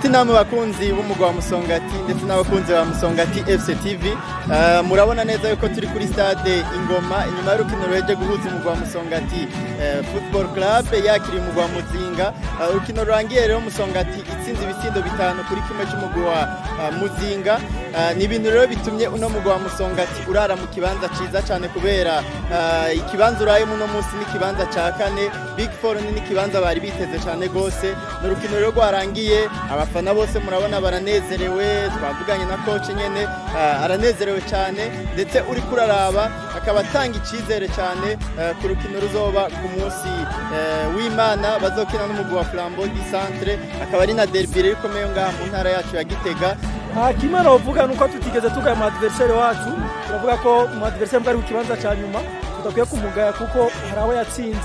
inshuti namwe bakunzi b'umugwa wa musongati ndetse n'abakunzi ba musongati fc tv uh, murabona neza yuko turi kuri stade ingoma inyuma y'urukino ruheje guhuza umugwa wa musongati uh, football club yakiriye umugwa wa muzinga urukino uh, rurangiye rero musongati itsinze ibitsindo bitanu kuri kimwe cy'umugwa wa uh, muzinga uh, ni ibintu rero bitumye uno mugwa wa musongati urara mu kibanza ciza cyane kubera uh, ikibanza urayemo uno munsi n'ikibanza ca kane big four ni n'ikibanza bari biteze cyane gose ni urukino rero rwarangiye abafana bose murabona baranezerewe twavuganye na coach nyene uh, aranezerewe cyane ndetse uri kuraraba akaba atanga icyizere cyane uh, ku rukino ruzoba ku munsi uh, w'imana bazokina n'umugwi wa flambeau du centre akaba ari na derby rero ikomeye ngaha mu ntara yacu ya gitega kimwe novuga nuko tutigeze tugaya mu adversaire wacu turavuga ko mu adversaire bwari ku kibanza cya nyuma tudakwiye kumugaya kuko hari abo yatsinze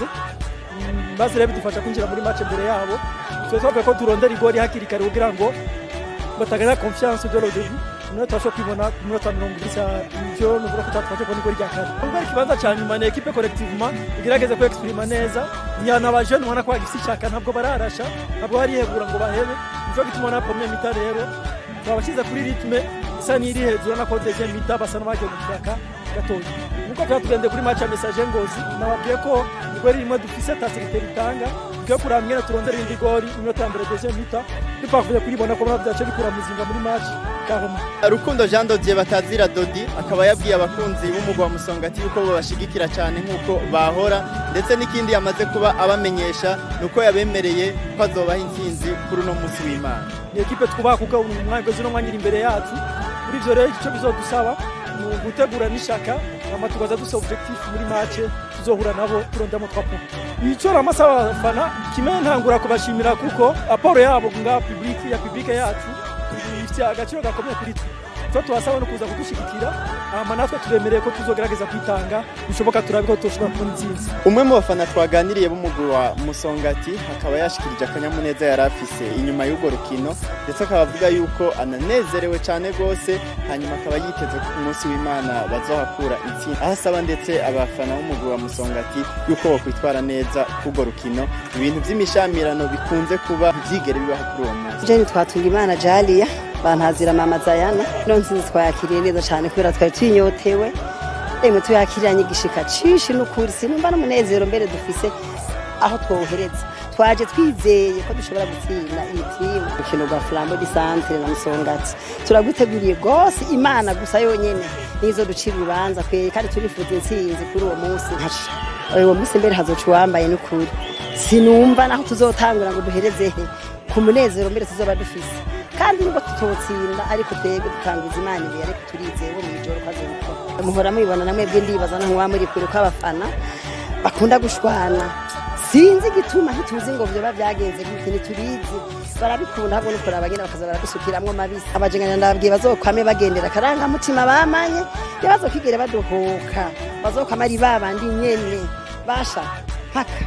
maze rero bidufasha kwinjira muri match mbere yabo twe twavuga ko turondera igori hakiri kare kugira ngo batagana confiance de l'autre niyo tubasha kwibona ku minota mirongo ine ivyo nuvuga ko twafashe kubona igori rya kare ubwo ikibanza cya nyuma ni ekipe collectivement igerageze ko exprima neza nyana abajene ubona ko bagifise ishaka ntabwo bararasha ntabwo barihebura ngo bahebe nico gituma na premier mita rero twabashyize kuri ritme isa n'iri hejuru na ko deuxième mita basa n'abagiye mu kiraka gatoya nuko tuba tugende kuri match ya message ngozi nababwiye ko igori rimwe dufise ta secretary itanga tugiye kuraba mwene turondera indi gori iminota ya mbere deuxième mita tupavuye kuribona ko bana byace bikura muzinga muri match kahoma rukundo jean dodier batazira dodi akaba yabwiye abakunzi b'umugwa wa musongati yuko babashigikira cyane nk'uko bahora ndetse n'ikindi yamaze kuba abamenyesha ni uko yabemereye ko azobaha intsinzi kuri uno munsi w'imana ni ekipe twubaha kuko umwanya uno mwanya iri imbere yacu kuri ivyo rero icyo bizodusaba ni ugutegura n'ishaka hama tukaza dufise objectif muri match tuzohura nabo turondamo twa points ico ramasaba abafana kimwe ntangura kubashimira kuko aporo yabo nga public ya public yacu ifite agaciro gakomeye kuri twe twe tubasaba no kuza kudushigikira hama natwe turemereye ko tuzogerageza kwitanga bishoboka turabe ko tushobora kubona intsinzi umwe mu bafana twaganiriye b'umugwi wa musongati akaba yashikirije akanyamuneza yari afise inyuma y'urwo rukino ndetse akaba avuga yuko ananezerewe cyane rwose hanyuma akaba yiteze ku munsi w'imana bazohakura intsinzi aho asaba ndetse abafana b'umugwi wa musongati yuko bokwitwara neza k'urwo rukino ibintu by'imishamirano bikunze kuba byigere bibaho kuri uwo munsi jeni twatunga imana jaliya bantazira mama zayana ino nsinzi twayakiriye neza cyane kubera twari twinyotewe emwe tuyakiranye igishika cishi n'ukuri sinumva n'umunezero mbere dufise aho twohereza twaje twizeye ko dushobora gutsinda iyi timu urukino rwa flambo di centre na musongati turaguteguriye rwose imana gusa yonyene nizo ducira urubanza kweri kandi turifuza intsinzi kuri uwo munsi uwo munsi mbere hazoca uwambaye n'ukuri sinumva naho tuzotangura ngo duherezehe ku munezero mbere tuzoba dufise kandi nubwo tutotsinda ariko twebwe dutanguza imana imbere ariko turizeye bo mw'ijoro ko azobikora muhora mubibona na mwebwe ndibaza naho muba muri kure ko abafana bakunda gushwana sinzi igituma ntituzi ngo vyoba vyagenze gute ntitubizi barabikunda ahubwo nuko abagenda bakaza baradusukiramwo mabisi abajengana ndababwiye bazokwame bagendera akarangamutima bamanye ntibazokigere badohoka bazokwama ari babandi nyene basha mpaka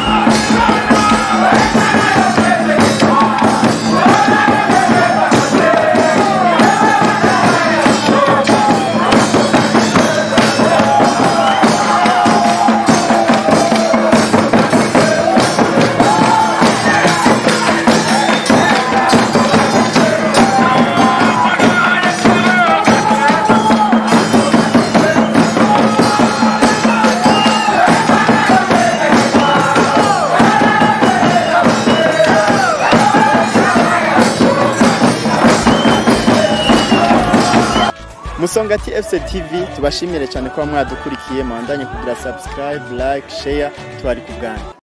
musongati fc tv tubashimire cyane kuba mwadukurikiye mwandanye kugira subscribe like share tubari ku bwanyu